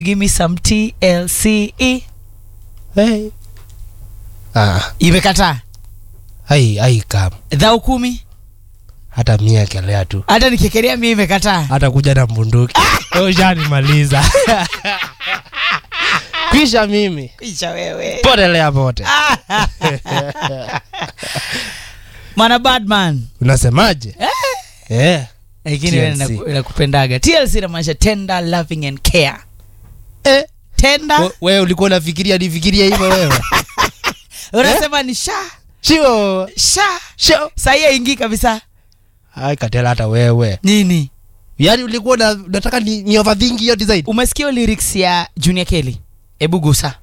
give me some tlce hey. ah, imekataa ai ai kam dhau kumi hata mia kelea tu hata nikikerea mia imekataa hata kuja na mbunduki ushanimaliza kwisha mimi isha wewe potelea pote mwana badman unasemaje eh. lakini wewe TLC. naku- nakupendaga tlc inamaanisha tender loving and care Eh. tender We- wewe ulikuwa unafikiria nifikiria hivyo wewe unasema ni sha shio sha shio sahii aingii kabisa ai katela hata wewe nini yaani ulikuwa una- unataka ni, ni overthink hiyo design umesikia lyrics ya junior kelly ebu gusa